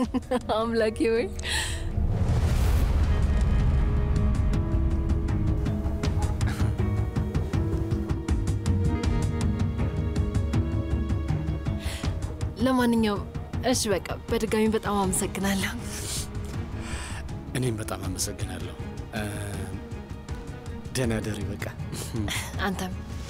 አምላኬ ወይ ለማንኛውም እሺ በቃ በድጋሚ በጣም አመሰግናለሁ። እኔም በጣም አመሰግናለሁ። እ፣ ደህና ደሪ። በቃ አንተም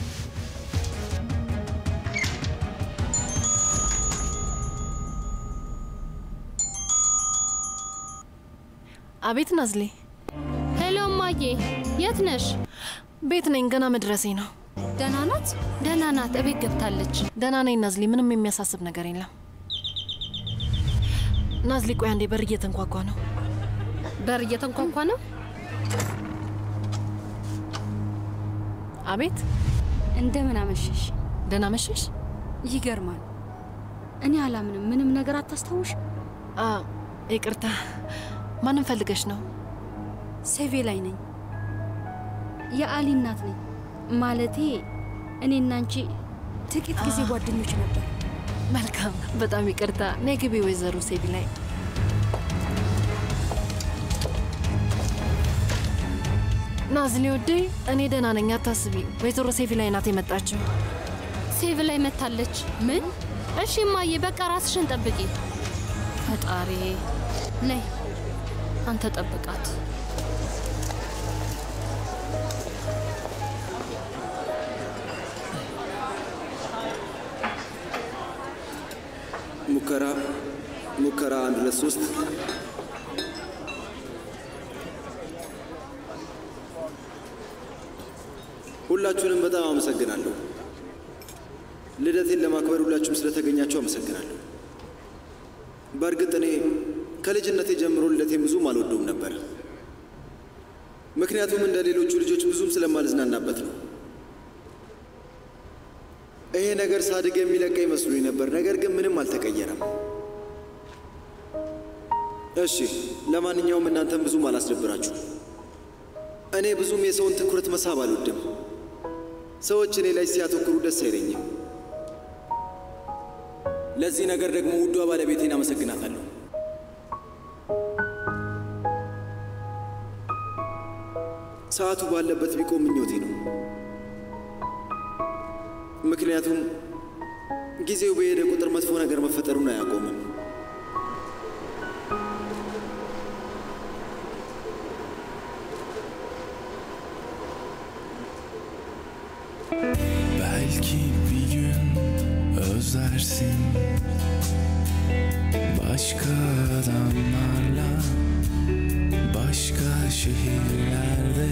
አቤት ናዝሌ፣ ሄሎ እማዬ፣ የት ነሽ? ቤት ነኝ። ገና መድረሴ ነው። ደህና ናት? ደህና ናት። እቤት ገብታለች። ደህና ነኝ ናዝሌ፣ ምንም የሚያሳስብ ነገር የለም። ናዝሌ፣ ቆይ አንዴ፣ በር እየተንኳኳ ነው። በር እየተንኳኳ ነው። አቤት፣ እንደምን አመሸሽ? ደህና መሸሽ። ይገርማል። እኔ አላምንም። ምንም ነገር አታስታውሽ? አ ይቅርታ፣ ማንም ፈልገሽ ነው? ሴቬ ላይ ነኝ። የአሊ እናት ነኝ። ማለቴ እኔና አንቺ ጥቂት ጊዜ ጓደኞች ነበር። መልካም፣ በጣም ይቅርታ። ነይ ግቢ ወይዘሮ ሴቪ ላይ ናዝሌ ወዴ፣ እኔ ደህና ነኝ፣ አታስቢ። ወይዘሮ ሴቪ ላይ ናት የመጣችው። ሴቭ ላይ መታለች። ምን? እሺ እማዬ፣ በቃ ራስሽን ጠብቂ። ፈጣሪ ነይ፣ አንተ ጠብቃት። ሙከራ ሙከራ አንድ ሁለት ሶስት ሁላችሁንም በጣም አመሰግናለሁ። ልደቴን ለማክበር ሁላችሁም ስለተገኛችሁ አመሰግናለሁ። በእርግጥ እኔ ከልጅነቴ ጀምሮ ልደቴን ብዙም አልወደውም ነበር። ምክንያቱም እንደ ሌሎቹ ልጆች ብዙም ስለማልዝናናበት ነው። ይሄ ነገር ሳድግ የሚለቀኝ መስሎኝ ነበር። ነገር ግን ምንም አልተቀየረም። እሺ፣ ለማንኛውም እናንተም ብዙም አላስደብራችሁ። እኔ ብዙም የሰውን ትኩረት መሳብ አልወድም። ሰዎች እኔ ላይ ሲያተኩሩ ደስ አይለኝም። ለዚህ ነገር ደግሞ ውዷ ባለቤቴን አመሰግናታለሁ። ሰዓቱ ባለበት ቢቆም ምኞቴ ነው። ምክንያቱም ጊዜው በሄደ ቁጥር መጥፎ ነገር መፈጠሩን አያቆምም። Belki bir gün özlersin Başka adamlarla Başka şehirlerde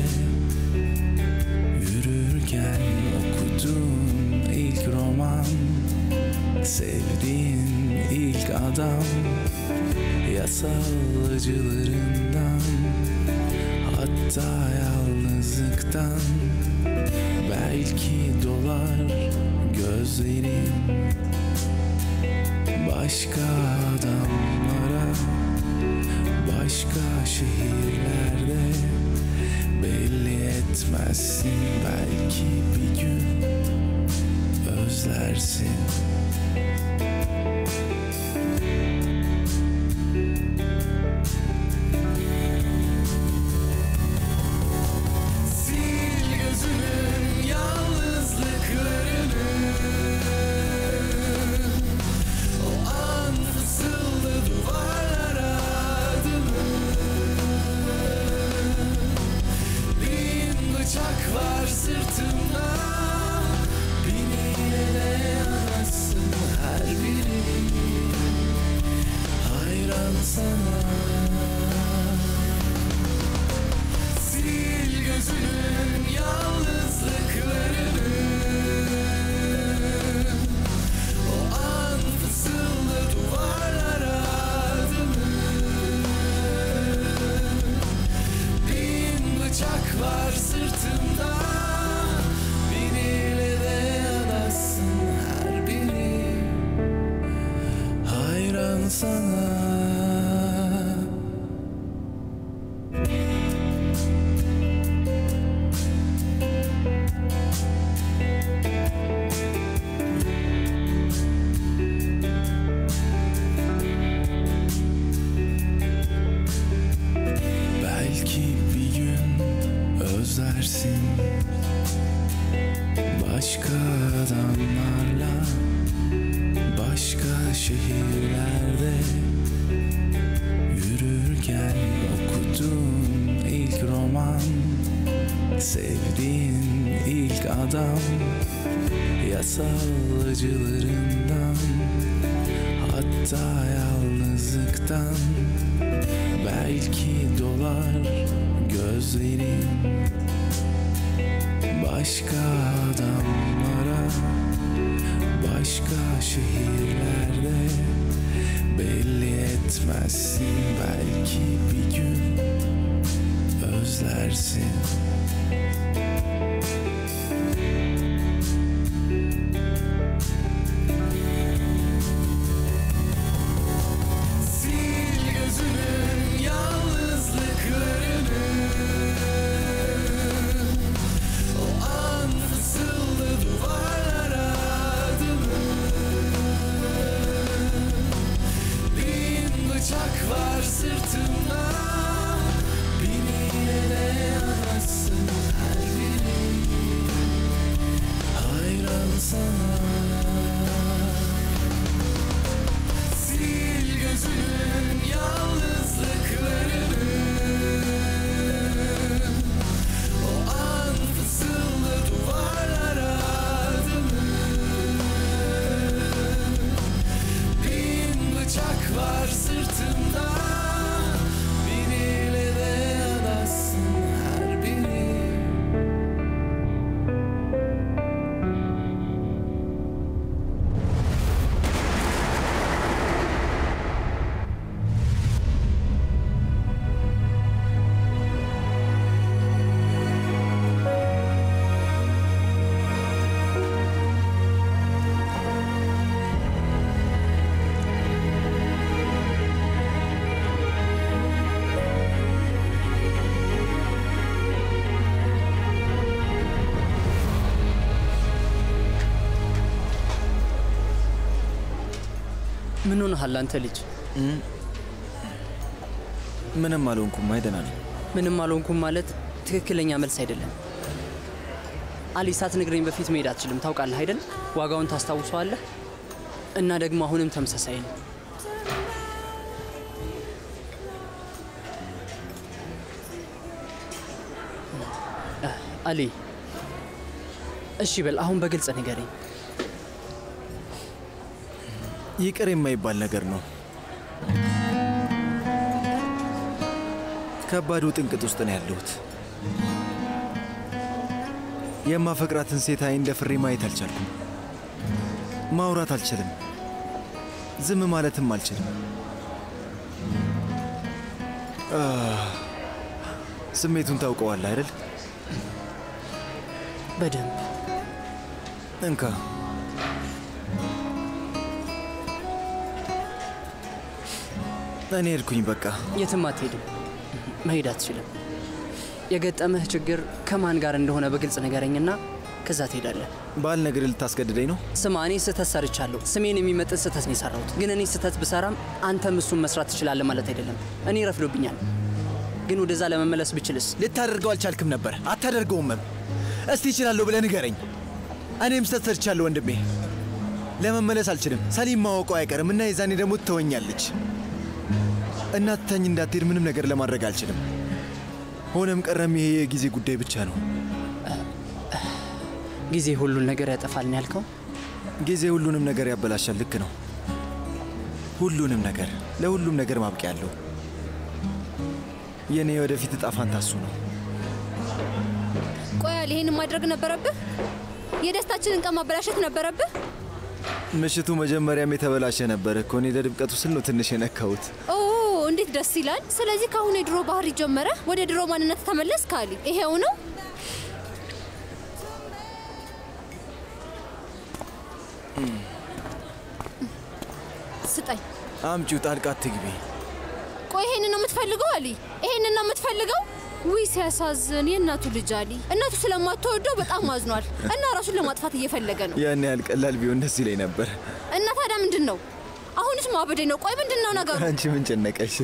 Yürürken okuduğun ilk roman Sevdiğin ilk adam Yasal acılarından Hatta yalnızlıktan Belki dolar gözlerin Başka adamlara Başka şehirlerde Belli etmezsin Belki bir gün Özlersin Sil gözünün yalnızlıklarını O an fısıldı duvarlara adını Bin bıçak var sırtımda Beni yine de yanasın Başka adamlarla Başka şehirlerde Yürürken okuduğum ilk roman Sevdiğin ilk adam Yasal acılarından Hatta yalnızlıktan Belki dolar gözlerin Başka adamlara Başka şehirlerde Belli etmezsin belki bir gün Özlersin Sil gözünün yalnızlıklarını O an fısıldı duvarlara adımı Bin bıçak var sırtımda Beni ele yanasın her biri Hayran sana Sil gözünün yalnızlıklarını O an fısıldı duvarlara adımı Bin bıçak var sırtımda Biriyle de yanasın her biri ምን ሆነሃል አንተ ልጅ? ምንም አልሆንኩም። አይደና ነኝ። ምንም አልሆንኩም ማለት ትክክለኛ መልስ አይደለም። አሊ ሳትነግረኝ በፊት መሄድ አትችልም። ታውቃለህ አይደል? ዋጋውን ታስታውሰዋለህ። እና ደግሞ አሁንም ተመሳሳይ ነው። አ- አሊ እሺ በል አሁን በግልጽ ንገረኝ። ይቅር የማይባል ነገር ነው። ከባዱ ጥንቅጥ ውስጥ ነው ያለሁት። የማፈቅራትን ሴት አይን ደፍሬ ማየት አልቻልኩም። ማውራት አልችልም። ዝም ማለትም አልችልም። አህ፣ ስሜቱን ታውቀዋለህ አይደል? በደንብ እንካ እኔ ሄድኩኝ። በቃ የትም አትሄድም። መሄድ አትችልም። የገጠመህ ችግር ከማን ጋር እንደሆነ በግልጽ ንገረኝና ከዛ ትሄዳለህ። ባልነግርህ ልታስገድደኝ ነው? ስማ፣ እኔ ስህተት ሰርቻለሁ። ስሜን የሚመጥን ስህተት ነው የሰራሁት። ግን እኔ ስህተት ብሰራም አንተም እሱን መስራት ትችላለህ ማለት አይደለም። እኔ ረፍዶብኛል። ግን ወደዛ ለመመለስ ብችልስ? ልታደርገው አልቻልክም ነበር። አታደርገውምም። እስቲ ይችላለሁ ብለህ ንገረኝ። እኔም ስህተት ሰርቻለሁ ወንድሜ። ለመመለስ አልችልም። ሰሊም ማወቀው አይቀርም እና የዛኔ ደግሞ ትተወኛለች እና ትታኝ እንዳትሄድ ምንም ነገር ለማድረግ አልችልም። ሆነም ቀረም ይሄ የጊዜ ጉዳይ ብቻ ነው። ጊዜ ሁሉን ነገር ያጠፋል ነው ያልከው? ጊዜ ሁሉንም ነገር ያበላሻል። ልክ ነው። ሁሉንም ነገር፣ ለሁሉም ነገር ማብቂያ አለው። የእኔ ወደፊት እጣ ፋንታ እሱ ነው። ቆያል፣ ይሄንን ማድረግ ነበረብህ? የደስታችንን ቀን ማበላሸት ነበረብህ? ምሽቱ መጀመሪያም የተበላሸ ነበር እኮ። እኔ ለድምቀቱ ስል ነው ትንሽ የነካሁት። ኦ እንዴት ደስ ይላል! ስለዚህ ከአሁኑ የድሮ ባህሪ ጀመረ፣ ወደ ድሮ ማንነት ተመለስ። ካሊ ይሄው ነው። ስጠኝ። አምጪው፣ ጣልቃ አትግቢ። ቆይ ይሄንን ነው የምትፈልገው አሊ? ይሄንን ነው የምትፈልገው? ውይ ሲያሳዝን፣ የእናቱ ልጅ አሊ። እናቱ ስለማትወደው በጣም አዝኗል እና ራሱን ለማጥፋት እየፈለገ ነው። ያን ያህል ቀላል ቢሆን ደስ ይለኝ ነበር። እና ታዲያ ምንድን ነው? አሁንስ ማበዴ ነው። ቆይ ምንድን ነው ነገሩ? አንቺ ምን ጨነቀሽ?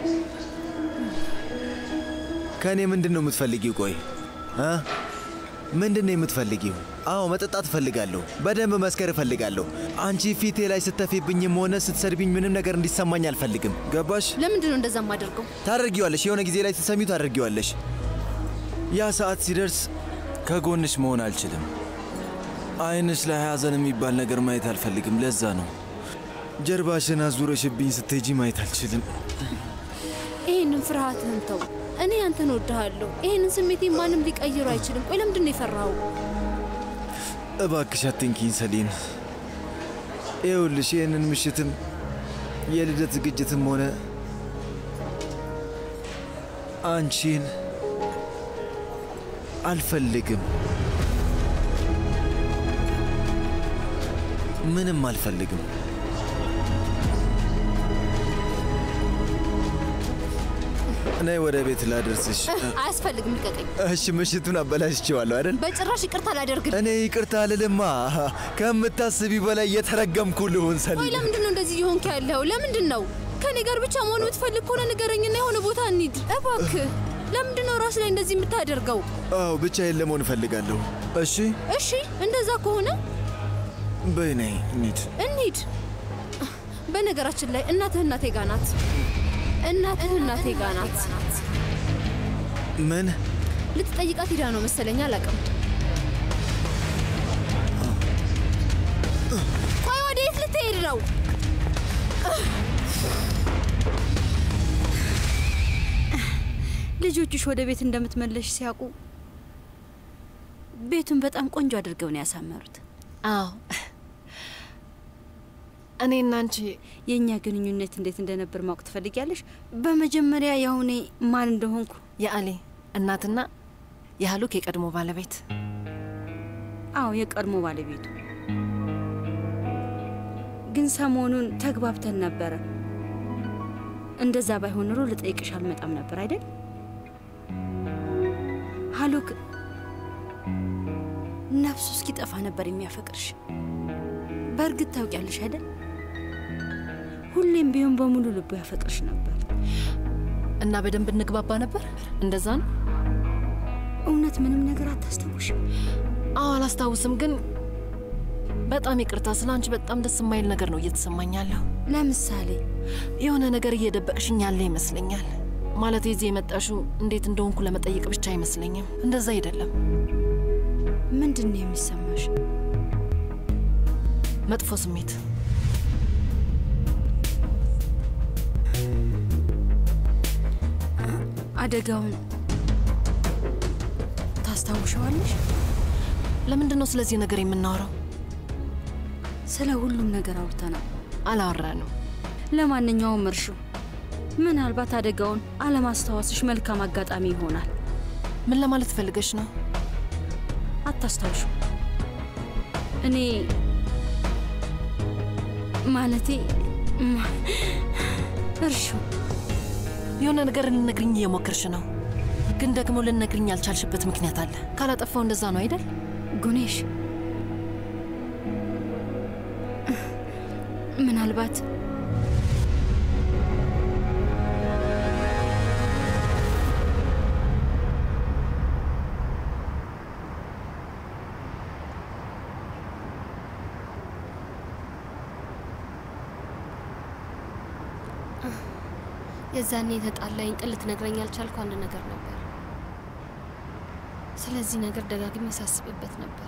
ከእኔ ምንድን ነው የምትፈልጊው? ቆይ እ ምንድን ነው የምትፈልጊው? አዎ መጠጣት እፈልጋለሁ። በደንብ መስከር እፈልጋለሁ። አንቺ ፊቴ ላይ ስተፊብኝም ሆነ ስትሰድቢኝ ምንም ነገር እንዲሰማኝ አልፈልግም። ገባሽ? ለምንድን ነው እንደዛ የማደርገው? ታደርጊዋለሽ። የሆነ ጊዜ ላይ ስትሰሚው ታደርጊዋለሽ። ያ ሰዓት ሲደርስ ከጎንሽ መሆን አልችልም። አይንሽ ላይ ሐዘን የሚባል ነገር ማየት አልፈልግም። ለዛ ነው ጀርባሽን አዙረሽብኝ ስትሄጂ ማየት አልችልም። ይህንን ፍርሃትህን ተው። እኔ አንተን ወድሃለሁ። ይህንን ስሜቴ ማንም ሊቀይሩ አይችልም። ቆይ ለምንድን ነው የፈራኸው? እባክሽ አትንኪኝ ሰሊን። ይኸውልሽ ይህንን ምሽትም የልደት ዝግጅትም ሆነ አንቺን አልፈልግም። ምንም አልፈልግም። ነይ ወደ ቤት ላደርስሽ። አያስፈልግም፣ ልቀቀኝ። እሺ፣ ምሽቱን አበላሽቼዋለሁ አይደል? በጭራሽ ይቅርታ አላደርግልህ። እኔ ይቅርታ አልልማ። ከምታስቢ በላይ የተረገምኩ ልሁን ቆይ ሰሊን። ለምንድን ነው እንደዚህ እየሆንክ ያለው? ለምንድን ነው ከኔ ጋር ብቻ መሆን የምትፈልግ ከሆነ ንገረኝና የሆነ ቦታ እንሂድ እባክህ። ለምንድን ነው ራስ ላይ እንደዚህ የምታደርገው? አዎ ብቻዬን ለመሆን እፈልጋለሁ። እሺ እሺ እንደዛ ከሆነ በይ ነይ እንሂድ። እንሂድ። በነገራችን ላይ እናትህ እናቴ ጋ ናት። እናትህ እናቴ ጋ ናት። ምን ልትጠይቃት ሂዳ ነው መሰለኝ፣ አላውቅም። ቆይ ወዴት ልትሄድ ነው? ልጆችሽ ወደ ቤት እንደምትመለሽ ሲያውቁ ቤቱን በጣም ቆንጆ አድርገው ነው ያሳመሩት። አዎ እኔና አንቺ የእኛ ግንኙነት እንዴት እንደነበር ማወቅ ትፈልጊያለሽ? በመጀመሪያ ያው እኔ ማን እንደሆንኩ የአሊ እናትና የሀሉክ የቀድሞ ባለቤት አዎ የቀድሞ ባለቤቱ ግን ሰሞኑን ተግባብተን ነበረ። እንደዛ ባይሆን ኖሮ ልጠይቅሽ አልመጣም ነበር አይደል? ሀሉክ ነፍሱ እስኪጠፋ ነበር የሚያፈቅርሽ። በእርግጥ ታውቂያለሽ አይደል? ሁሌም ቢሆን በሙሉ ልቡ ያፈቅርሽ ነበር። እና በደንብ እንግባባ ነበር። እንደዛ ነው። እውነት ምንም ነገር አታስታውሽም? አዎ አላስታውስም፣ ግን በጣም ይቅርታ። ስለ አንቺ በጣም ደስ የማይል ነገር ነው እየተሰማኝ ያለው። ለምሳሌ የሆነ ነገር እየደበቅሽኝ ያለ ይመስለኛል። ማለት የዚህ የመጣሽው እንዴት እንደሆንኩ ለመጠየቅ ብቻ አይመስለኝም። እንደዛ አይደለም። ምንድን ነው የሚሰማሽ? መጥፎ ስሜት አደጋውን ታስታውሸዋለሽ? ለምንድን ነው ስለዚህ ነገር የምናወራው? ስለ ሁሉም ነገር አውርተናል። አላወራንም። ለማንኛውም እርሹ፣ ምናልባት አደጋውን አለማስታወስሽ መልካም አጋጣሚ ይሆናል። ምን ለማለት ፈልገሽ ነው? አታስታውሹ። እኔ ማለቴ ማ- እርሹ የሆነ ነገር ልነግርኝ እየሞከርሽ ነው፣ ግን ደግሞ ልነግርኝ ያልቻልሽበት ምክንያት አለ። ካላጠፋው እንደዛ ነው አይደል? ጉኔሽ ምናልባት የዛኔ የተጣላኝ ጥል ልትነግረኝ ያልቻልኩ አንድ ነገር ነበር። ስለዚህ ነገር ደጋግሜ ሳስብበት ነበር።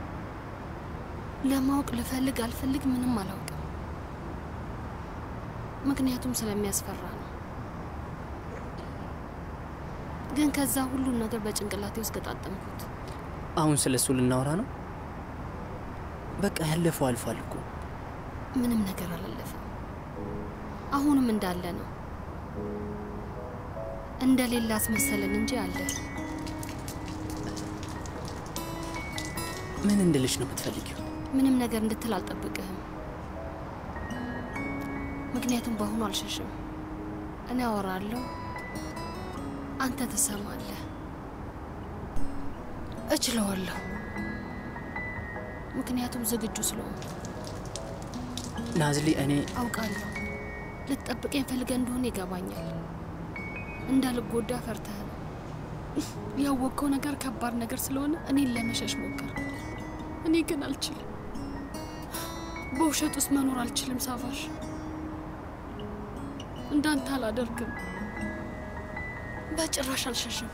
ለማወቅ ልፈልግ አልፈልግ ምንም አላውቅም። ምክንያቱም ስለሚያስፈራ ነው። ግን ከዛ ሁሉን ነገር በጭንቅላቴ ውስጥ ገጣጠምኩት። አሁን ስለ እሱ ልናወራ ነው? በቃ ያለፈው አልፏል እኮ። ምንም ነገር አላለፈም። አሁንም እንዳለ ነው። እንደሌለ አስመሰለን እንጂ አለ። ምን እንድልሽ ነው የምትፈልጊው? ምንም ነገር እንድትል አልጠብቅህም። ምክንያቱም በአሁኑ አልሸሽም። እኔ አወራለሁ፣ አንተ ትሰማለህ። እችለዋለሁ፣ ምክንያቱም ዝግጁ ስለሆንኩ ናዝሊ፣ እኔ አውቃለሁ። ልትጠብቀኝ ፈልገህ እንደሆነ ይገባኛል። እንዳልጎዳ ፈርተህ ነው። ያወቅከው ነገር ከባድ ነገር ስለሆነ እኔን ለመሸሽ ሞከር። እኔ ግን አልችልም። በውሸት ውስጥ መኖር አልችልም። ሳቫሽ እንዳንተ አላደርግም። በጭራሽ አልሸሽም።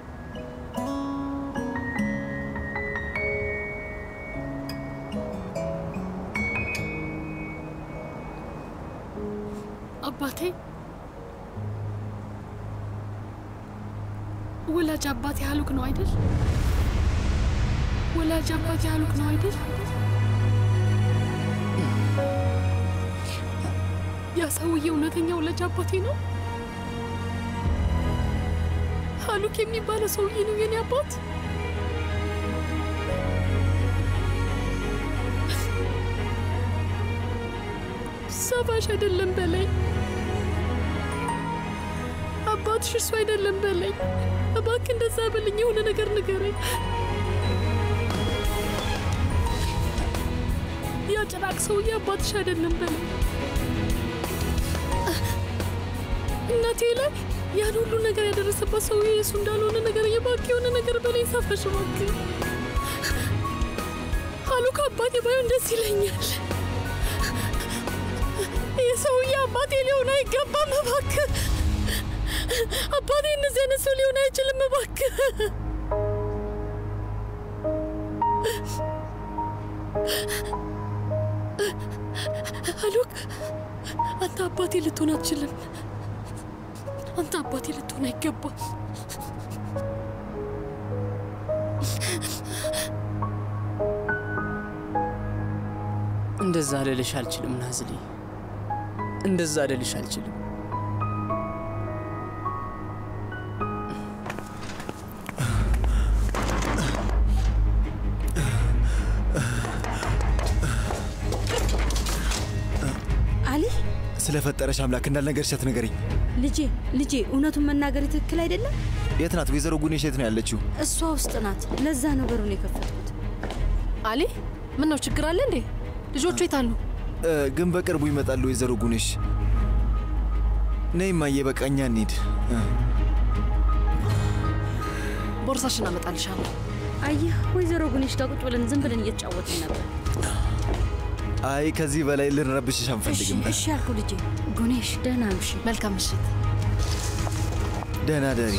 አባቴ ወላጅ አባቴ ሀሉክ ነው አይደል? ወላጅ አባቴ ሀሉክ ነው አይደል? ያ ሰውዬ እውነተኛ ወላጅ አባቴ ነው? ሀሉክ የሚባለው ሰውዬ ነው የኔ አባት? ሳቫሽ አይደለም በላይ አባትሽ እሱ አይደለም በለኝ። እባክህ እንደዛ በልኝ። የሆነ ነገር ንገረኝ። ያ ጭራቅ ሰውዬ አባትሽ አይደለም በለኝ። እናቴ ላይ ያን ሁሉ ነገር ያደረሰባት ሰውዬ የእሱ እንዳልሆነ ነገር እባክህ የሆነ ነገር በለኝ። ሳፋሽ እባክህ። ሀሉካ አባቴ ባይሆን ደስ ይለኛል። ይህ ሰውዬ አባቴ ሊሆን አይገባም። እባክህ አባቴ እንደዚህ አይነት ሰው ሊሆን አይችልም። እባክህ ሀሉክ፣ አንተ አባቴ ልትሆን አትችልም። አንተ አባቴ ልትሆን አይገባም። እንደዛ ልልሽ አልችልም ናዝሊ፣ እንደዛ ልልሽ አልችልም። አሊ ስለፈጠረሽ አምላክ እንዳልነገርሻት ንገሪኝ። ልጄ ልጄ እውነቱን መናገር ትክክል አይደለም። የት ናት ወይዘሮ ጉኔሽ? የት ነው ያለችው? እሷ ውስጥ ናት። ለዛ ነው በሩን የከፈትኩት። አሊ ምን ነው ችግር አለ እንዴ? ልጆቹ የት አሉ? እ፣ ግን በቅርቡ ይመጣሉ ወይዘሮ ጉኔሽ። ነይ እማዬ፣ በቃ እኛ እንሂድ። እ፣ ቦርሳሽን አመጣልሻለሁ። አየህ ወይዘሮ ጉኔሽ ጋር ቁጭ ብለን ዝም ብለን እየተጫወትን ነበር። አይ ከዚህ በላይ ልንረብሽሽ እሺ አንፈልግም። እሺ ያልኩ ልጄ። ጉኔሽ ደህና ምሽ። መልካም ምሽት። ደህና ደሪ።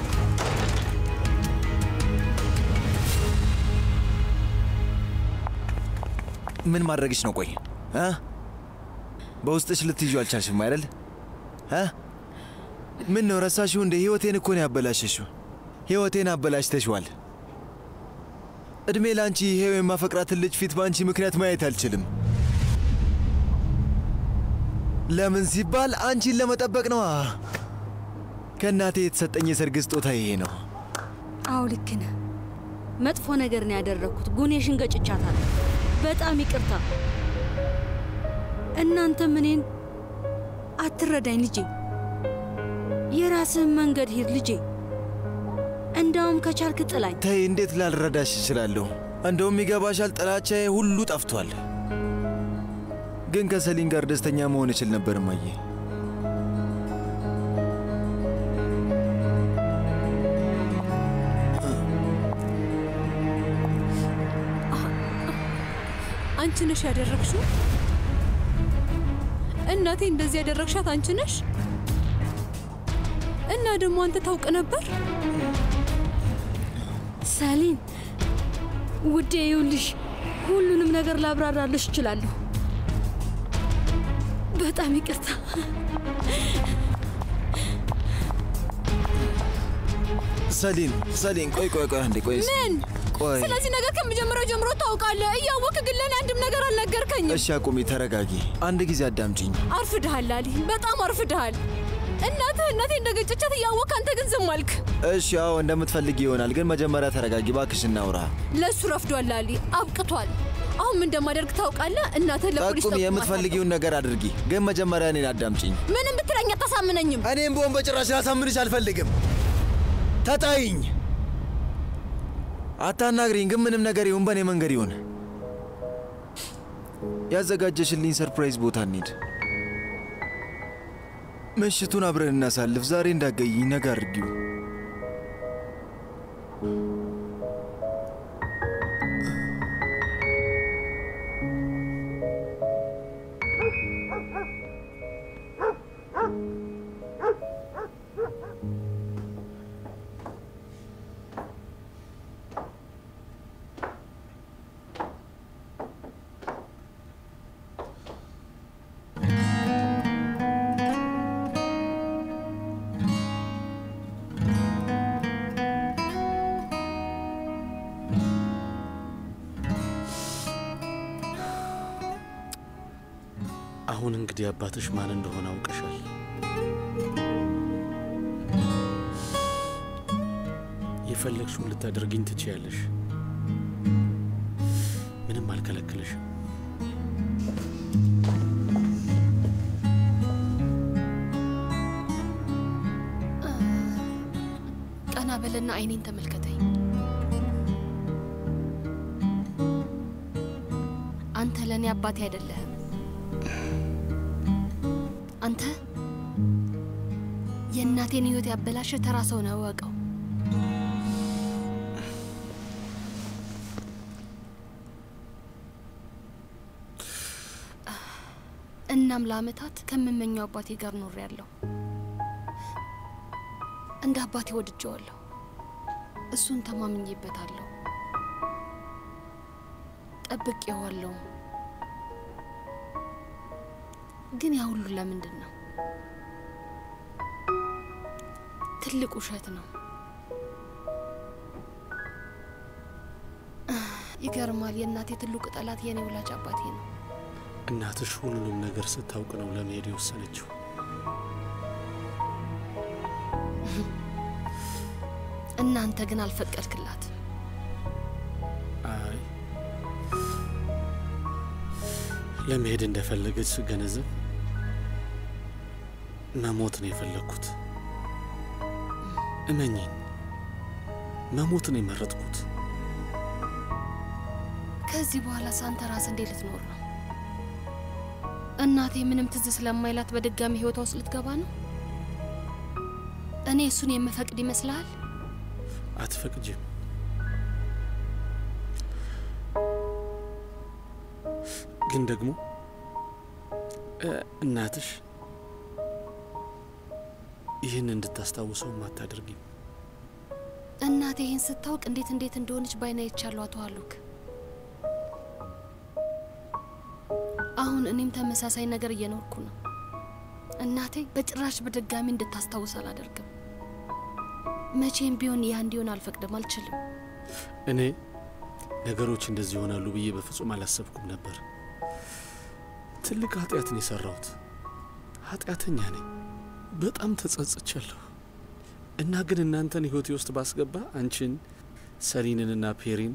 ምን ማድረግሽ ነው? ቆይ እ በውስጥሽ ልትይዙ አልቻልሽም አይደል? እ ምን ነው ረሳሽው እንደ ህይወቴን እኮ ነው ያበላሸሽው። ህይወቴን አበላሽተሽዋል። እድሜ ለአንቺ ይሄው የማፈቅራትን ልጅ ፊት በአንቺ ምክንያት ማየት አልችልም። ለምን ሲባል አንቺን ለመጠበቅ ነዋ። ከእናቴ የተሰጠኝ የሰርግ ስጦታ ይሄ ነው። አዎ ልክ ነህ። መጥፎ ነገር ነው ያደረግኩት። ጉኔሽን ገጭቻታለሁ። በጣም ይቅርታ። እናንተም እኔን አትረዳኝ ልጄ። የራስህን መንገድ ሂድ ልጄ። እንዳውም ከቻልክ ጥላኝ። ተይ፣ እንዴት ላልረዳሽ እችላለሁ? እንደውም ይገባሻል፣ ጥላቻዬ ሁሉ ጠፍቷል። ግን ከሰሊን ጋር ደስተኛ መሆን እችል ነበር እማዬ። አንቺ ነሽ ያደረግሽው? እናቴ እንደዚህ ያደረግሻት አንቺ ነሽ? እና ደግሞ አንተ ታውቅ ነበር? ሰሊን ውዴ፣ ይኸውልሽ ሁሉንም ነገር ላብራራልሽ እችላለሁ። በጣም ይቅርታ። ሰሊን ሰሊን፣ ቆይ ቆይ ቆይ አንዴ ቆይ። ምን? ቆይ ስለዚህ ነገር ከመጀመሪያው ጀምሮ ታውቃለህ። እያወቅህ ግን ለእኔ አንድም ነገር አልነገርከኝም። እሺ፣ አቁሚ፣ ተረጋጊ። አንድ ጊዜ አዳምጪኝ። አርፍድሃል አሊ፣ በጣም አርፍድሃል። እናትህ እናቴ እንደገጨቻት እያወቅህ አንተ ግን ዝም አልክ። እሺ፣ አዎ እንደምትፈልጊ ይሆናል፣ ግን መጀመሪያ ተረጋጊ እባክሽ፣ እናውራ። ለእሱ ረፍዷል አሊ፣ አብቅቷል። አሁን ምን እንደማደርግ ታውቃለህ? እናትህን ለፖሊስ ጠቁሚ፣ ጠቁማታለሁ። የምትፈልጊውን ነገር አድርጊ፣ ግን መጀመሪያ እኔን አዳምጪኝ። ምንም ብትለኝ አታሳምነኝም። እኔም በሆን በጭራሽ ላሳምንሽ አልፈልግም። ተጣይኝ፣ አታናግሪኝ። ግን ምንም ነገር ይሁን በእኔ መንገድ ይሁን። ያዘጋጀሽልኝ ሰርፕራይዝ ቦታ እንሂድ። ምሽቱን አብረን እናሳልፍ። ዛሬ እንዳገይኝ ነገ አድርጊው። አሁን እንግዲህ አባትሽ ማን እንደሆነ አውቀሻል። የፈለግሽውን ልታደርግኝ ትችያለሽ። ምንም አልከለክልሽም። ቀና በልና አይኔን ተመልከተኝ። አንተ ለእኔ አባቴ አይደለህም። አንተ የእናቴን ሕይወት ያበላሸ ተራ ሰው ነው፣ እወቀው። እናም ለአመታት ከምመኘው አባቴ ጋር ኖሬያለሁ። እንደ አባቴ ወድጀዋለሁ። እሱን ተማምኜበታለሁ፣ ጠብቄዋለሁ። ግን ያ ሁሉ ለምንድን ነው? ትልቅ ውሸት ነው። ይገርማል። የእናቴ ትልቁ ጠላት የኔ ወላጅ አባቴ ነው። እናትሽ ሁሉንም ነገር ስታውቅ ነው ለመሄድ የወሰነችው። እናንተ ግን አልፈቀድክላትም። አይ ለመሄድ እንደፈለገች ስገነዘብ መሞት ነው የፈለግኩት። እመኝኝ፣ መሞት ነው የመረጥኩት። ከዚህ በኋላ ሳንተ ራስ እንዴት ልትኖር ነው? እናቴ ምንም ትዝ ስለማይላት በድጋሚ ህይወቷ ውስጥ ልትገባ ነው? እኔ እሱን የምፈቅድ ይመስልሃል? አትፈቅጅም። ግን ደግሞ እ እናትሽ ይህን እንድታስታውሰውም አታደርጊም። እናቴ ይህን ስታውቅ እንዴት እንዴት እንደሆነች ባይና ይቻሉ አቶ አሉክ። አሁን እኔም ተመሳሳይ ነገር እየኖርኩ ነው። እናቴ በጭራሽ በድጋሚ እንድታስታውስ አላደርግም። መቼም ቢሆን ያ እንዲሆን አልፈቅድም፣ አልችልም። እኔ ነገሮች እንደዚህ ይሆናሉ ብዬ በፍጹም አላሰብኩም ነበር። ትልቅ ኃጢአትን የሰራሁት ኃጢአተኛ ነኝ። በጣም ተጸጽቻለሁ። እና ግን እናንተን ህይወቴ ውስጥ ባስገባ አንቺን፣ ሰሊንንና ፔሪን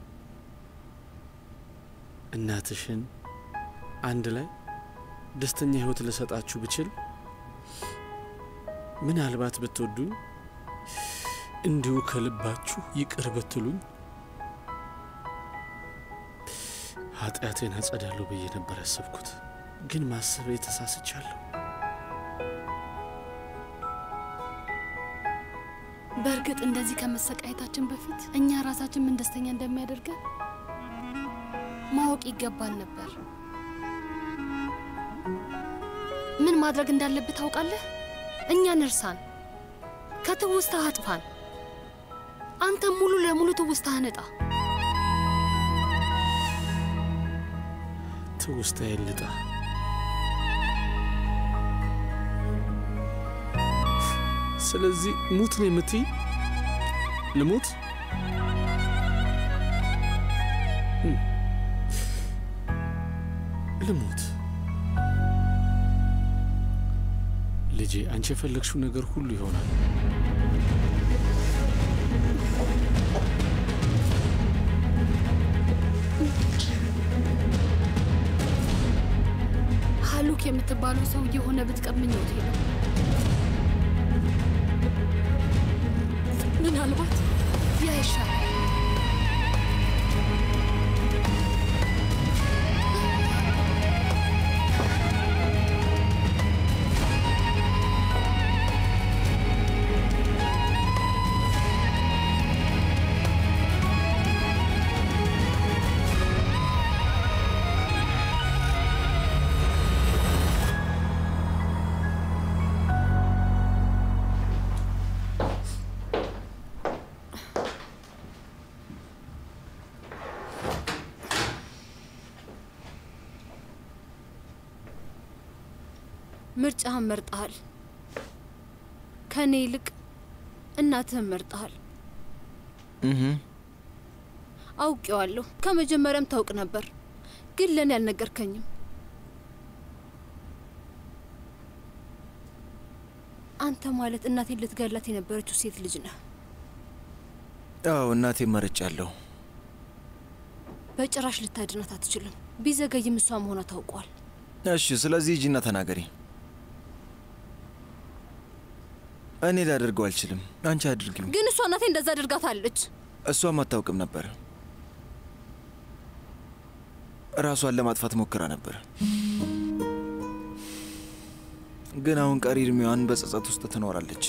እናትሽን አንድ ላይ ደስተኛ ህይወት ልሰጣችሁ ብችል ምናልባት ብትወዱኝ እንዲሁ ከልባችሁ ይቅር ብትሉኝ ኃጢአቴን አጸዳለሁ ብዬ ነበር ያሰብኩት። ግን ማሰብ የተሳስቻለሁ። በእርግጥ እንደዚህ ከመሰቃየታችን በፊት እኛ ራሳችን ምን ደስተኛ እንደሚያደርገን ማወቅ ይገባን ነበር። ምን ማድረግ እንዳለብህ ታውቃለህ? እኛን እርሳን፣ ከትውስታ አጥፋን። አንተ ሙሉ ለሙሉ ትውስታህ ነጣ። ትውስታዬን ልጣ። ስለዚህ ሙት ነው የምትይ? ልሙት? እም፣ ልሙት። ልጄ፣ አንቺ የፈለግሽው ነገር ሁሉ ይሆናል። ሀሉክ የምትባለው ሰው የሆነ ብትቀምኘው ነው። ምናልባት ያ ይሻላል። ምርጫህን መርጠሃል። ከእኔ ይልቅ እናትህን መርጠሃል። እህ አውቄዋለሁ። ከመጀመሪያም ታውቅ ነበር፣ ግን ለእኔ አልነገርከኝም። አንተ ማለት እናቴን ልትገላት የነበረችው ሴት ልጅ ነህ። አዎ እናቴ መርጫለሁ። በጭራሽ ልታድናት አትችልም። ቢዘገይም እሷ መሆኗ ታውቋል። እሺ፣ ስለዚህ ሂጂና ተናገሪ። እኔ ላደርገው አልችልም። አንቺ አድርጊው። ግን እሷ እናቴ እንደዛ አድርጋታለች። እሷም አታውቅም ነበር። ራሷን ለማጥፋት ሞክራ ነበር። ግን አሁን ቀሪ እድሜዋን በጸጸት ውስጥ ትኖራለች።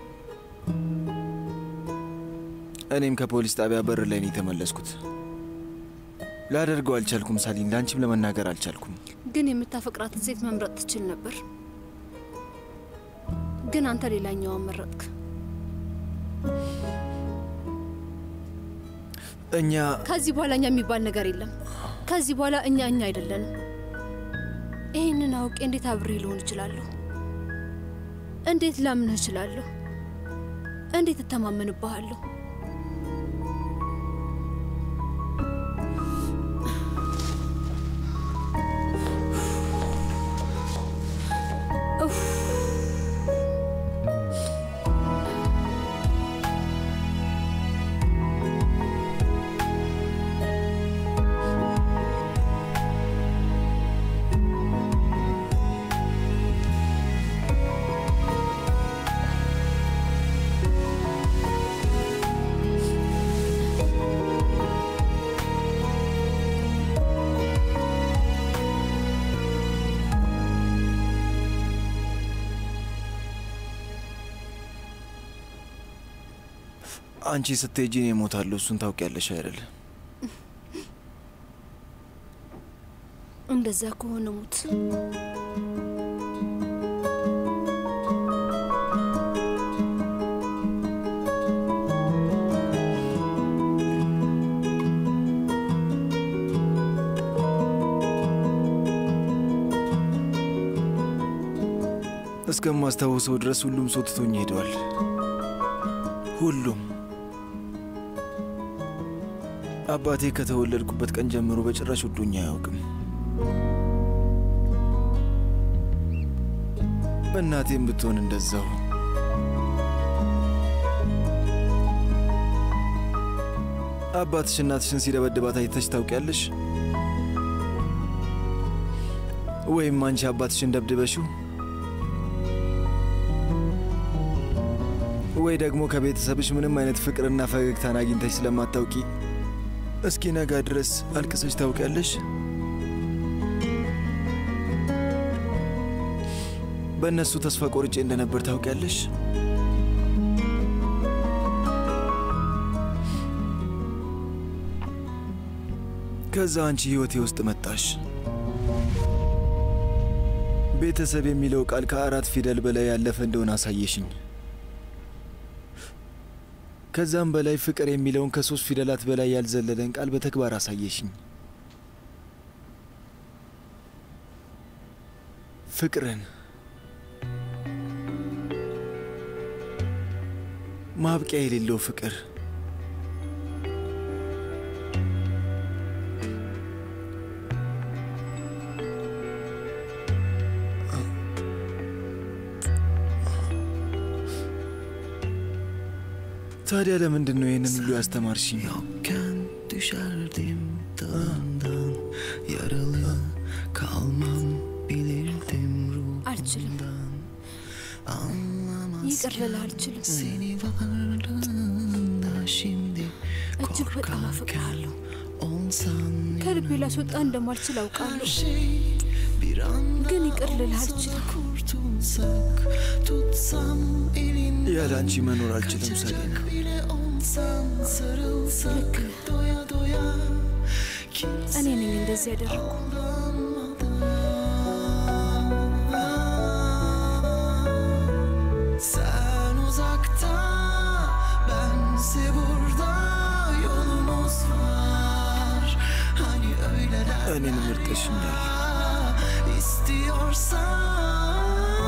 እኔም ከፖሊስ ጣቢያ በር ላይ ነው የተመለስኩት። ላደርገው አልቻልኩም ሳሊን፣ ለአንቺም ለመናገር አልቻልኩም። ግን የምታፈቅራትን ሴት መምረጥ ትችል ነበር። ግን አንተ ሌላኛዋን መረጥክ። እኛ ከዚህ በኋላ እኛ የሚባል ነገር የለም። ከዚህ በኋላ እኛ እኛ አይደለንም። ይህንን አውቄ እንዴት አብሬ ልሆን እችላለሁ? እንዴት ላምንህ እችላለሁ? እንዴት እተማመንብሃለሁ? ኡፍ። አንቺ ስትሄጂ እኔ እሞታለሁ። እሱን ታውቂያለሽ አይደል? እንደዛ ከሆነ ሙት። እስከማስታውሰው ድረስ ሁሉም ሰው ትቶኝ ሄደዋል። ሁሉም አባቴ ከተወለድኩበት ቀን ጀምሮ በጭራሽ ወዶኝ አያውቅም። እናቴም ብትሆን እንደዛው። አባትሽ እናትሽን ሲደበድባት አይተሽ ታውቂያለሽ? ወይም አንቺ አባትሽን ደብድበሽው ወይ ደግሞ ከቤተሰብሽ ምንም አይነት ፍቅርና ፈገግታን አግኝተሽ ስለማታውቂ እስኪ ነጋ ድረስ አልቅሰሽ ታውቂያለሽ? በእነሱ ተስፋ ቆርጬ እንደነበር ታውቂያለሽ? ከዛ አንቺ ሕይወቴ ውስጥ መጣሽ። ቤተሰብ የሚለው ቃል ከአራት ፊደል በላይ ያለፈ እንደሆነ አሳየሽኝ። ከዛም በላይ ፍቅር የሚለውን ከሶስት ፊደላት በላይ ያልዘለለን ቃል በተግባር አሳየሽኝ። ፍቅርን ማብቂያ የሌለው ፍቅር ታዲያ ለምንድን ነው ይህንን ሁሉ ያስተማርሽኝ? Yokken düşerdim dağından Yaralı kalmam bilirdim አልችልም። ruhumdan Anlamaz ይቅር ልልህ አልችልም። seni varlığında şimdi እጅግ በጣም አፈቅርሃለሁ። olsan ከልቤ ላስወጣ እንደማልችል አውቃለሁ። şey bir anda ግን ይቅር ልልህ አልችልም። kurtulsak Tutsam elin ያለ አንቺ መኖር አልችልም ሰሌና። bile olsan Sarılsak doya doya Kimse እኔ ነኝ እንደዚህ ያደረጉ። Sen uzakta, bense burada yolumuz var. Hani öyle der እኔን ምርጠሽኛል። istiyorsan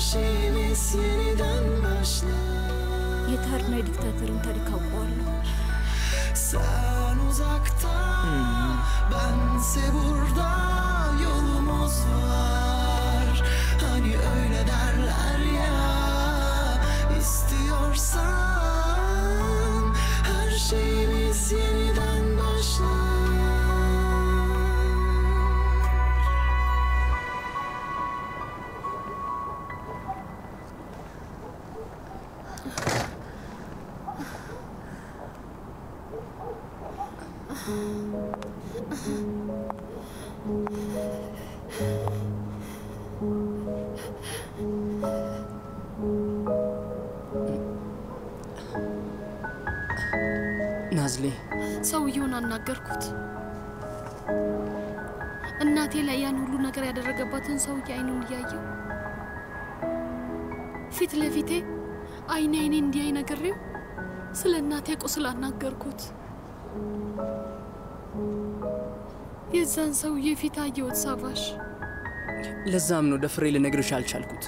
şeyimiz yeniden başlar የታርና የዲክታተርን ታሪክ አውቀዋለሁ። Sen uzakta bense burada yolumuz var Hani öyle derler ya istiyorsan her şeyimiz yeniden başlar ናዝሌ ሰውየውን አናገርኩት። እናቴ ላይ ያን ሁሉ ነገር ያደረገባትን ሰውዬ አይኑን እያየው ፊት ለፊቴ አይኔ አይኔ እንዲያይ ነግሬው ስለ እናቴ ቁስል አናገርኩት። የዛን ሰውዬ ፊት አየሁት ሳቫሽ። ለዛም ነው ደፍሬ ልነግርሽ አልቻልኩት።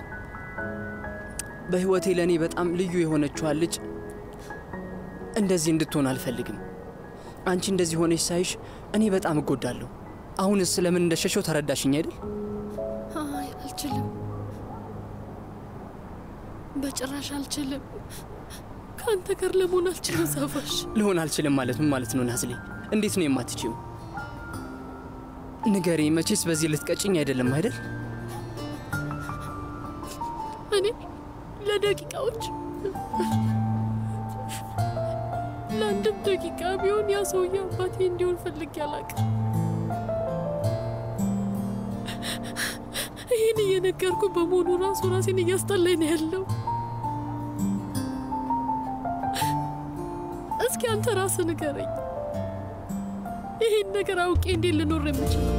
በሕይወቴ ለእኔ በጣም ልዩ የሆነችዋን ልጅ እንደዚህ እንድትሆን አልፈልግም። አንቺ እንደዚህ ሆነች ሳይሽ እኔ በጣም እጎዳለሁ። አሁንስ ስለምን እንደሸሸው ተረዳሽኝ አይደል? አይ አልችልም፣ በጭራሽ አልችልም። ከአንተ ጋር ለመሆን አልችልም ሳቫሽ። ልሆን አልችልም ማለት ምን ማለት ነው ናዝሌ? እንዴት ነው የማትችይው? ንገሪ። መቼስ በዚህ ልትቀጭኝ አይደለም አይደል? እኔ ለደቂቃዎች ለአንድም ደቂቃ ቢሆን ያ ሰውዬ አባቴ እንዲሆን ፈልጌ አላውቅም። ይህን እየነገርኩ በመሆኑ ራሱ ራሴን እያስጠላኝ ነው ያለው። እስኪ አንተ ራስህ ንገረኝ፣ ይህን ነገር አውቄ እንዴት ልኖር የምችለው?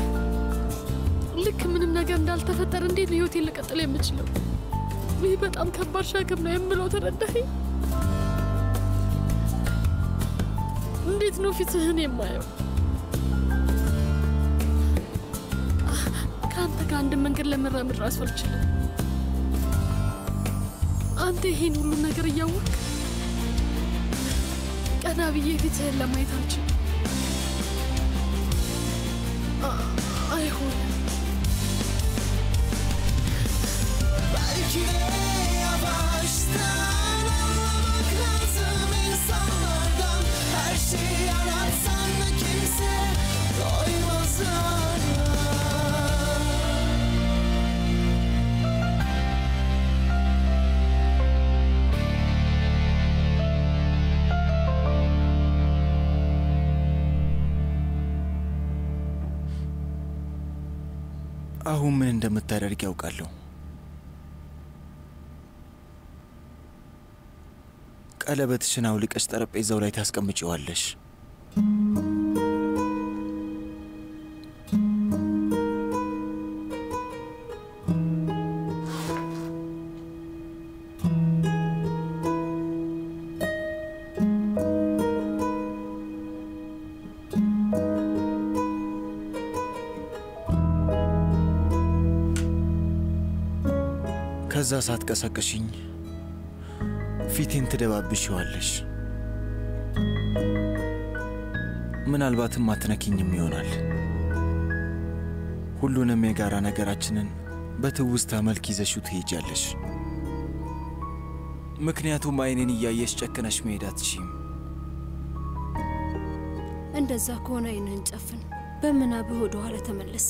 ልክ ምንም ነገር እንዳልተፈጠረ እንዴት ነው ህይወቴን ልቀጥል የምችለው? ይህ በጣም ከባድ ሸክም ነው የምለው ተረዳኸኝ? እንዴት ነው ፊትህን የማየው? ከአንተ ጋር አንድ መንገድ ለመራመድ ራሱ አልችልም። አንተ ይሄን ሁሉ ነገር እያወቅ ቀና ብዬ ፊትህን ለማየት አልችልም። አ- አይሆንም። Belki de yavaştan anlamak lazım insanlardan Her şeyi anlatsan da kimse doymaz hala. አሁን ምን እንደምታደርግ ያውቃለሁ። ቀለበትሽን አውልቀሽ ጠረጴዛው ላይ ታስቀምጪዋለሽ። ከዛ ሳትቀሰቅሽኝ ፊቴን ትደባብሽዋለሽ። ምናልባትም አትነኪኝም ይሆናል። ሁሉንም የጋራ ነገራችንን በትውስታ መልክ ይዘሽው ትሄጃለሽ። ምክንያቱም አይኔን እያየሽ ጨክነሽ መሄድ አትችይም። እንደዛ ከሆነ አይንህን ጨፍን፣ በምናብህ ወደ ኋላ ተመለስ።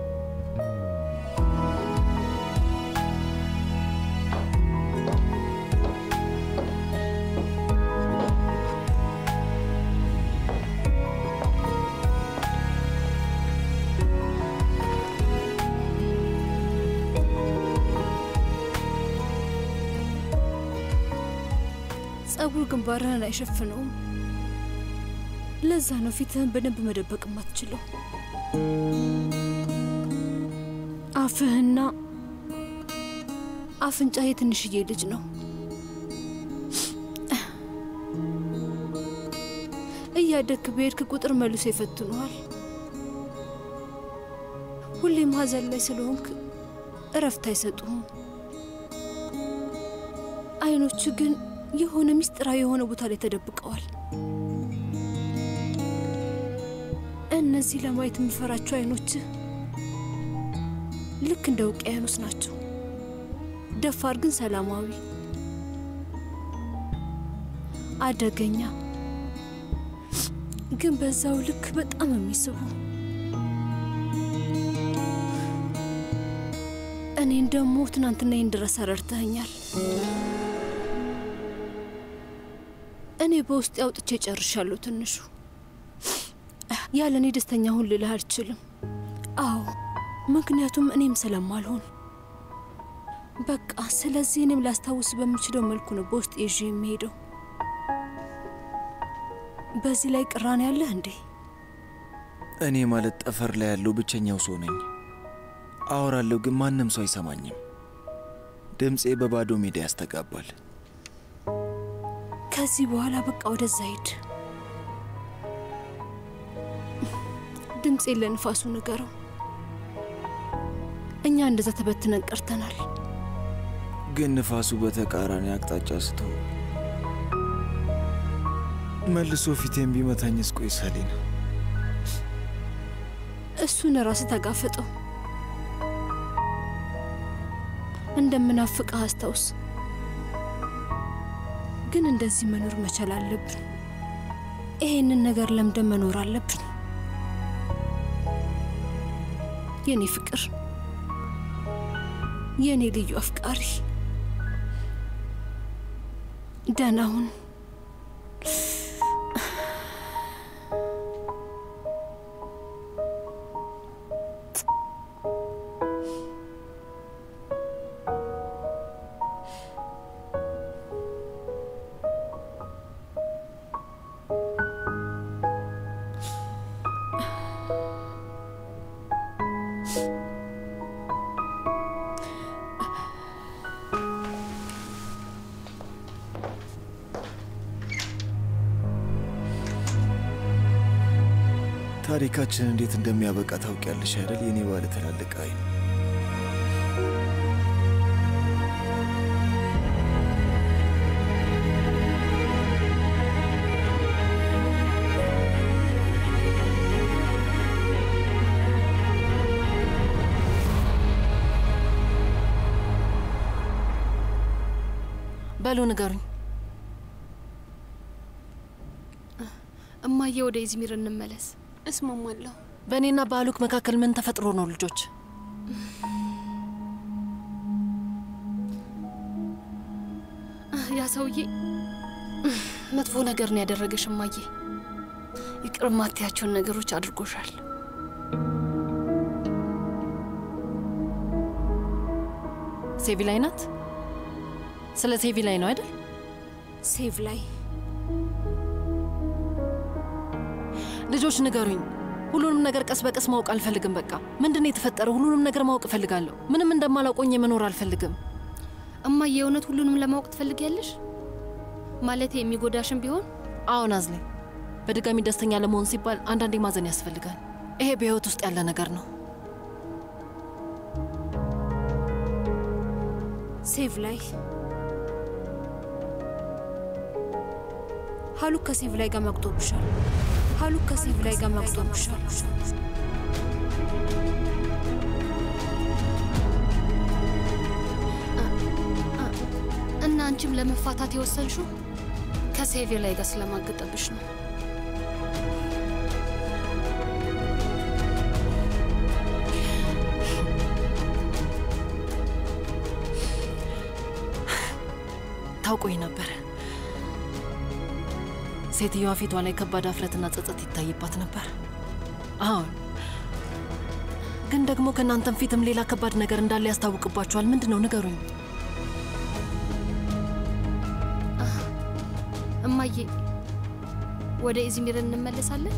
ጸጉር ግንባርህን አይሸፍነውም። ለዛ ነው ፊትህን በደንብ መደበቅ የማትችለው። አፍህና አፍንጫ የትንሽዬ ልጅ ነው። እያደግክ በሄድክ ቁጥር መልሶ ይፈትኑሃል። ሁሌም ሀዘን ላይ ስለሆንክ እረፍት አይሰጡህም። አይኖች ግን የሆነ ምስጢራዊ የሆነ ቦታ ላይ ተደብቀዋል። እነዚህ ለማየት የምፈራቸው አይኖች ልክ እንደ ውቅያኖስ ናቸው። ደፋር ግን ሰላማዊ፣ አደገኛ ግን በዛው ልክ በጣም የሚስቡ እኔን ደግሞ ትናንትና ይህን ድረስ ረድተኸኛል። እኔ በውስጥ አውጥቼ ጨርሻለሁ። ትንሹ ያለ እኔ ደስተኛ ሁን ልልህ አልችልም። አዎ ምክንያቱም እኔም ስለማልሆን በቃ። ስለዚህ እኔም ላስታውስ በምችለው መልኩ ነው በውስጥ ይዤ የሚሄደው። በዚህ ላይ ቅራኔ ያለህ እንዴ? እኔ ማለት ጠፈር ላይ ያለው ብቸኛው ሰው ነኝ። አወራለሁ፣ ግን ማንም ሰው አይሰማኝም። ድምፄ በባዶ ሜዳ ያስተጋባል። ከዚህ በኋላ በቃ ወደዛ ሂድ። ድምፄን ለንፋሱ ንገረው። እኛ እንደዛ ተበትነን ቀርተናል። ግን ንፋሱ በተቃራኒ አቅጣጫ ስቶ መልሶ ፊቴን ቢመታኝስ? ቆይ ሰሌን፣ እሱን ራስ ተጋፈጠው። እንደምናፍቅህ አስታውስ። ግን እንደዚህ መኖር መቻል አለብን። ይሄንን ነገር ለምደን መኖር አለብን። የኔ ፍቅር፣ የኔ ልዩ አፍቃሪ፣ ደህና ሁን። ታሪካችን እንዴት እንደሚያበቃ ታውቂያለሽ አይደል? የኔ ባለ ትላልቅ አይን በሉ ንገሩኝ። እማዬ ወደ ኢዝሚር እንመለስ። እስማማለሁ። በእኔና በአሉክ መካከል ምን ተፈጥሮ ነው ልጆች? ያ ሰውዬ መጥፎ ነገር ነው ያደረገሽ እማዬ። ይቅር ማትያቸውን ነገሮች አድርጎሻል። ሴቪ ላይ ናት። ስለ ሴቪ ላይ ነው አይደል? ሴቭ ላይ ልጆች ንገሩኝ። ሁሉንም ነገር ቀስ በቀስ ማወቅ አልፈልግም። በቃ ምንድን ነው የተፈጠረው? ሁሉንም ነገር ማወቅ እፈልጋለሁ። ምንም እንደማላውቆኝ መኖር አልፈልግም። እማዬ የእውነት ሁሉንም ለማወቅ ትፈልጊያለሽ? ማለት የሚጎዳሽም ቢሆን አዎን አዝሌ፣ በድጋሚ ደስተኛ ለመሆን ሲባል አንዳንዴ ማዘን ያስፈልጋል። ይሄ በህይወት ውስጥ ያለ ነገር ነው። ሴቭ ላይ ሀሉክ ከሴቭ ላይ ጋር መቅጦብሻል። ሀሉክ ከሴቭ ላይ ጋር መቅጦብሻል። እና አንቺም ለመፋታት የወሰንሽው ከሴቪር ላይ ጋር ስለማገጠብሽ ነው። ታውቆኝ ነበር። ሴትዮዋ ፊቷ ላይ ከባድ አፍረትና ጸጸት ይታይባት ነበር። አሁን ግን ደግሞ ከእናንተም ፊትም ሌላ ከባድ ነገር እንዳለ ያስታውቅባችኋል። ምንድን ነው ንገሩኝ። እማዬ ወደ ኢዝሚር እንመለሳለን።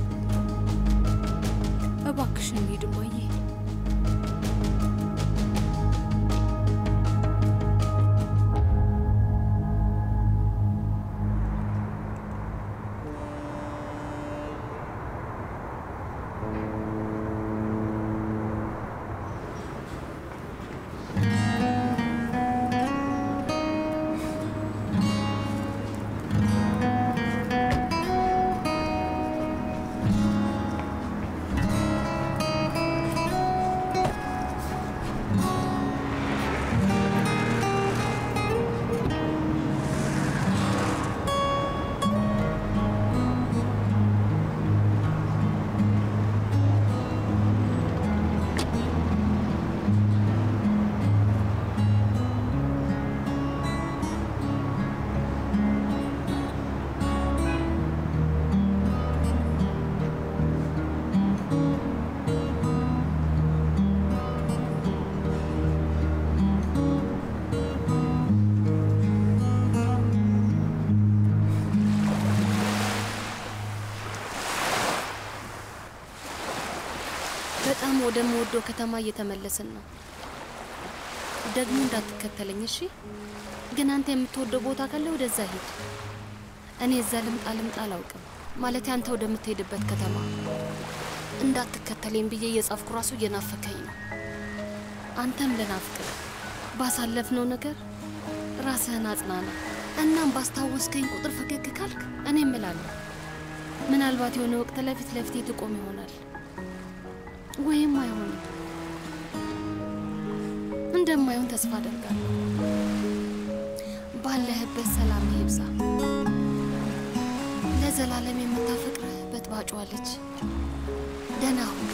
እባክሽን እንሂድ እማዬ። በጣም ወደምወደው ከተማ እየተመለስን ነው። ደግሞ እንዳትከተለኝ እሺ። ግን አንተ የምትወደው ቦታ ካለ ወደዛ ሂድ። እኔ እዛ ልምጣ ልምጣ አላውቅም። ማለት አንተ ወደምትሄድበት ከተማ እንዳትከተለኝ ብዬ እየጻፍኩ ራሱ እየናፈከኝ ነው። አንተም ልናፍቅህ ባሳለፍነው ነገር ራስህን አጽናና። እናም ባስታወስከኝ ቁጥር ፈገግ ካልክ እኔ እምላለሁ ምናልባት የሆነ ወቅት ለፊት ለፊቴ ትቆም ይሆናል ወይም አይሆንም። እንደማይሆን ተስፋ አደርጋለሁ። ባለህበት ሰላም ይብዛ። ለዘላለም የምታፈቅርህ በጥባጯ ልጅ ደህና ሁን።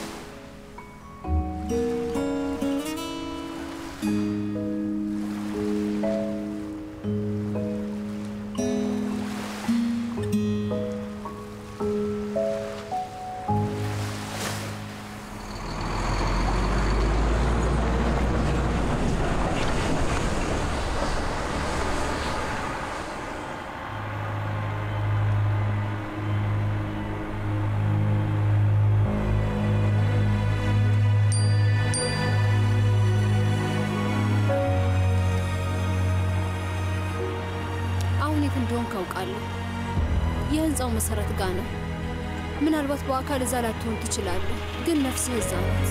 አሁን የት እንደሆንክ አውቃለሁ። የህንፃው መሰረት ጋ ነው። ምናልባት በአካል እዛ ላትሆን ትችላለህ፣ ግን ነፍስህ እዛ ናት።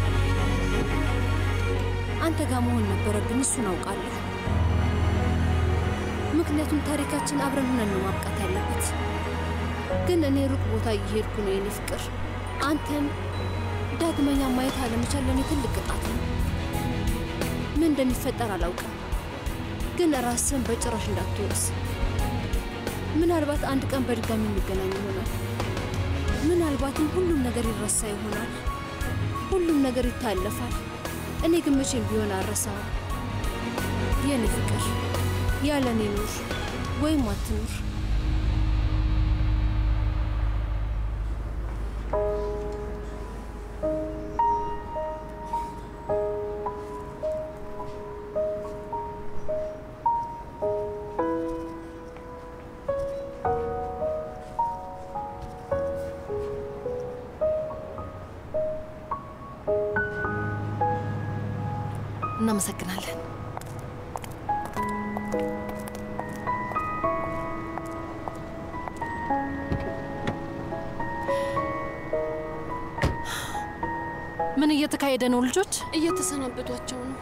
አንተ ጋር መሆን ነበረብን፣ እሱን አውቃለሁ። ምክንያቱም ታሪካችን አብረን ሆነን ነው ማብቃት ያለበት። ግን እኔ ሩቅ ቦታ እየሄድኩ ነው የኔ ፍቅር። አንተን ዳግመኛ ማየት አለመቻል ለእኔ ትልቅ ቅጣት ነው። ምን እንደሚፈጠር አላውቅም፣ ግን ራስን በጭራሽ እንዳትወቅስ። ምናልባት አንድ ቀን በድጋሚ እንገናኝ ይሆናል። ምናልባትም ሁሉም ነገር ይረሳ ይሆናል። ሁሉም ነገር ይታለፋል። እኔ ግን መቼም ቢሆን አልረሳውም። የኔ ፍቅር ያለ እኔ ኑር ወይም አትኑር። እናመሰግናለን። ምን እየተካሄደ ነው ልጆች? እየተሰናበቷቸው ነው።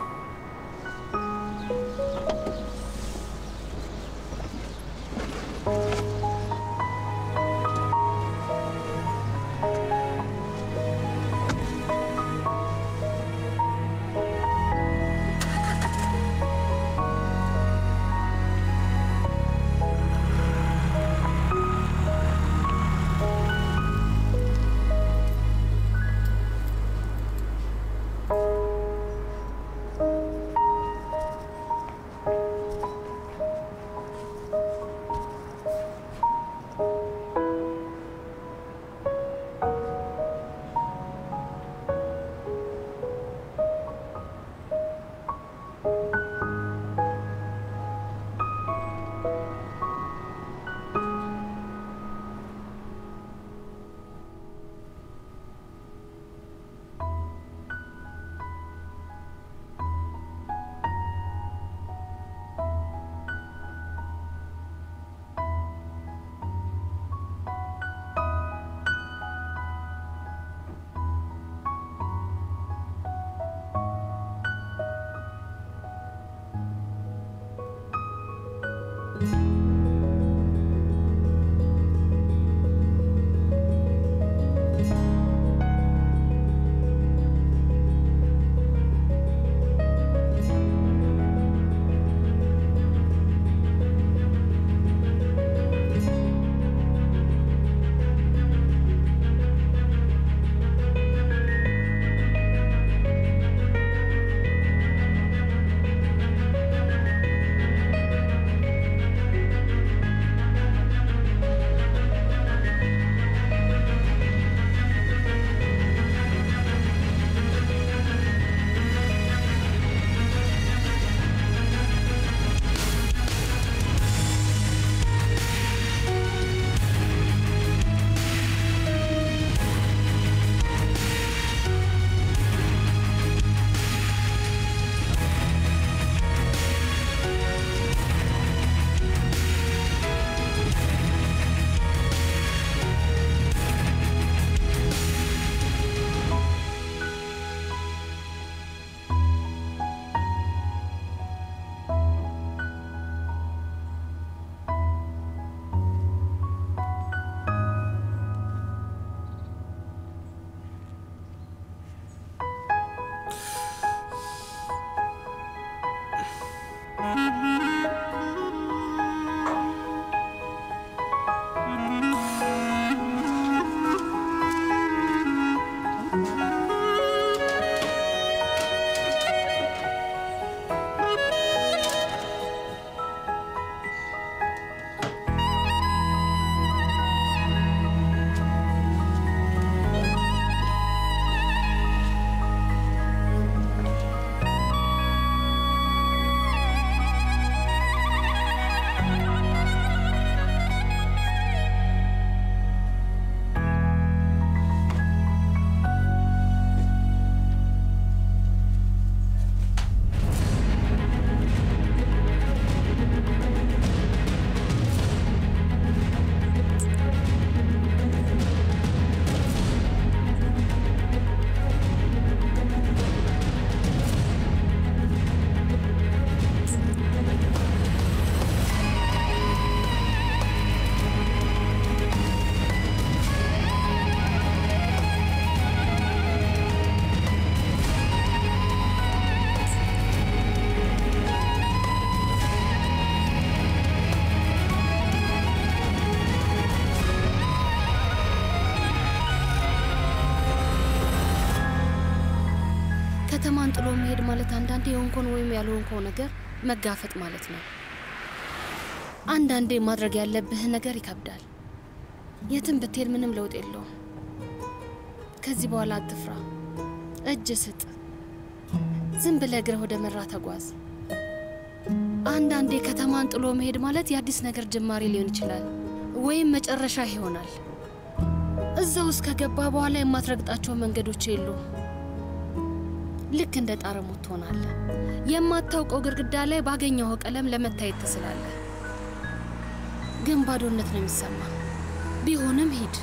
ከተማን ጥሎ መሄድ ማለት አንዳንዴ የሆንኮን ወይም ያልሆንከው ነገር መጋፈጥ ማለት ነው። አንዳንዴ ማድረግ ያለብህ ነገር ይከብዳል። የትም ብትሄድ ምንም ለውጥ የለውም። ከዚህ በኋላ አትፍራ፣ እጅ ስጥ። ዝም ብለህ እግርህ ወደ መራ ተጓዝ። አንዳንዴ ከተማን ጥሎ መሄድ ማለት የአዲስ ነገር ጅማሬ ሊሆን ይችላል፣ ወይም መጨረሻ ይሆናል። እዛ ውስጥ ከገባ በኋላ የማትረግጣቸው መንገዶች የሉም። ልክ እንደ ጣረሞት ትሆናለህ። የማታውቀው ግድግዳ ላይ ባገኘኸው ቀለም ለመታየት ትስላለህ፣ ግን ባዶነት ነው የሚሰማ። ቢሆንም ሂድ።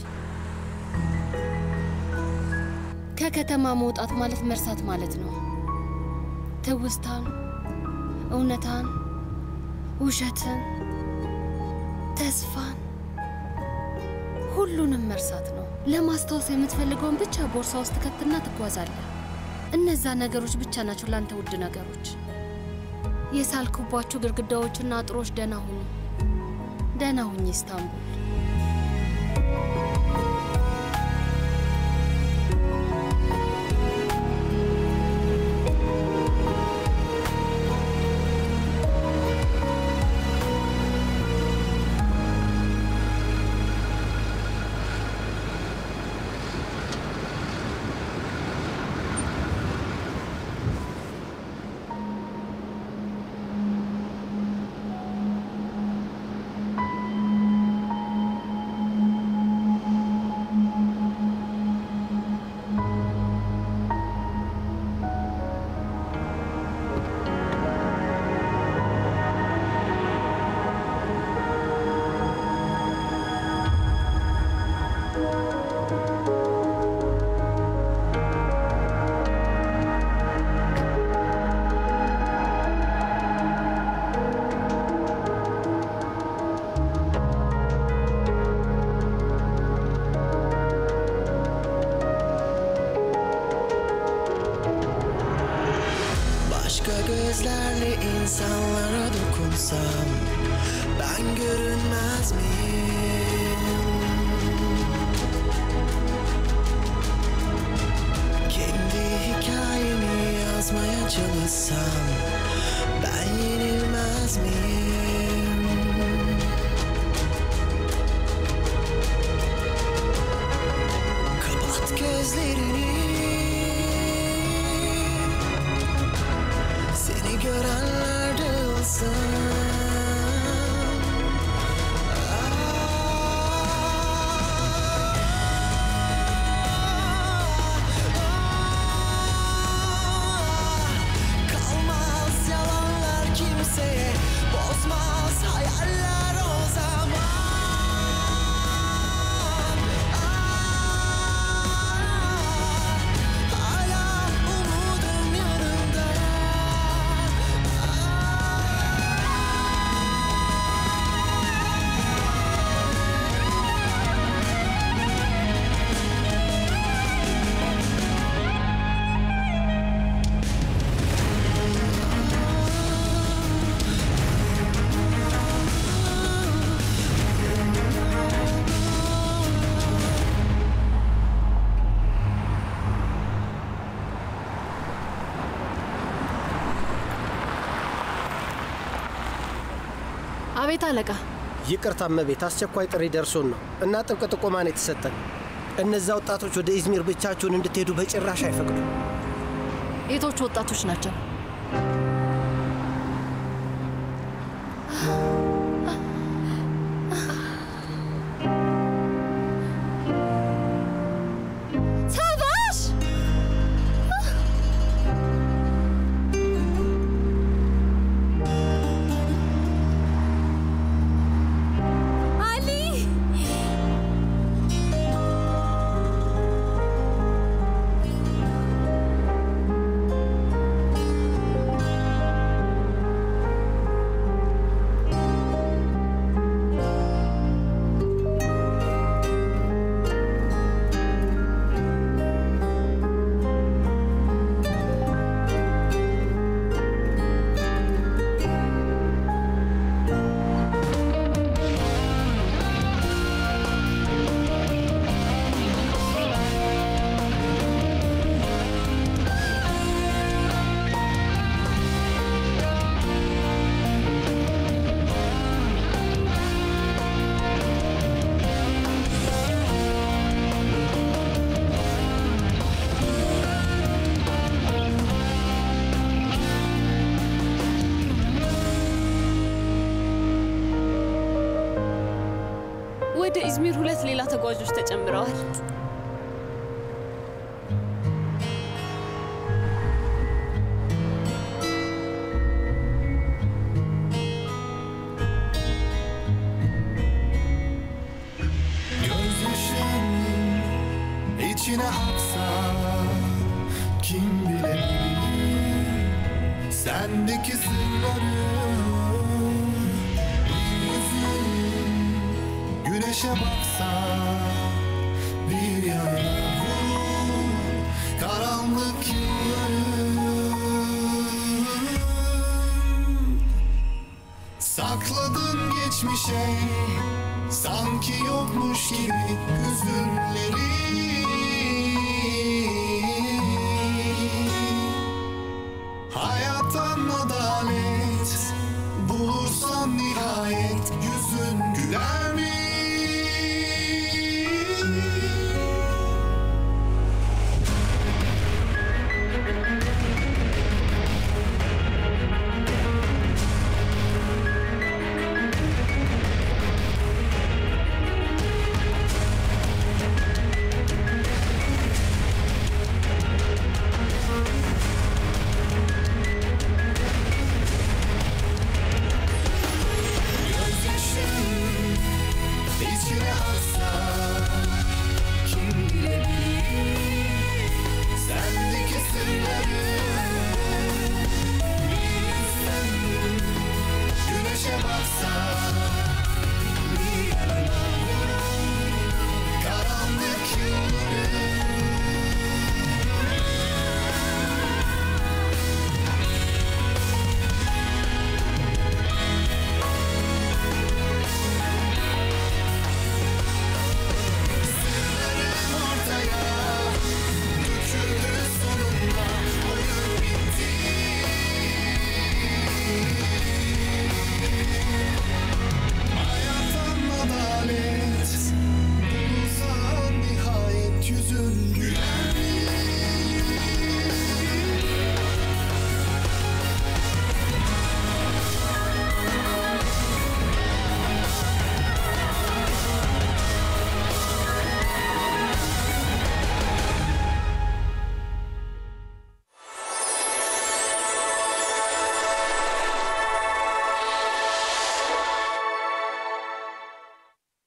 ከከተማ መውጣት ማለት መርሳት ማለት ነው። ትውስታን፣ እውነታን፣ ውሸትን፣ ተስፋን ሁሉንም መርሳት ነው። ለማስታወስ የምትፈልገውን ብቻ ቦርሳ ውስጥ ከትና ትጓዛለህ። እነዛ ነገሮች ብቻ ናቸው ላንተ ውድ ነገሮች። የሳልክባቸው ግድግዳዎችና አጥሮች ደህና ሁኑ። ደህና ሁኝ ኢስታንቡል። Başka gözlerle insanlara dokunsam Ben görünmez miyim? Kendi hikayemi yazmaya çalışsam Ben yenilmez miyim? Kapat gözlerini Seni görenler de olsun Kalmaz yalanlar kimseye Bozmaz hayaller o zaman Hala umudum yanımda አቤት አለቃ። ይቅርታ እመቤት፣ አስቸኳይ ጥሪ ደርሶን ነው እና ጥብቅ ጥቆማን የተሰጠን። እነዛ ወጣቶች ወደ ኢዝሚር ብቻችሁን እንድትሄዱ በጭራሽ አይፈቅዱም። የቶቹ ወጣቶች ናቸው? ሳባሽ አሊ ወደ ኢዝሚር ሁለት ሌላ ተጓዦች ተጨምረዋል። Gözyaşın içine aksa kim bilebilir sendeki sırları Yüzün güneşe baksa bir yana vurur karanlık yılları Sakladın geçmişe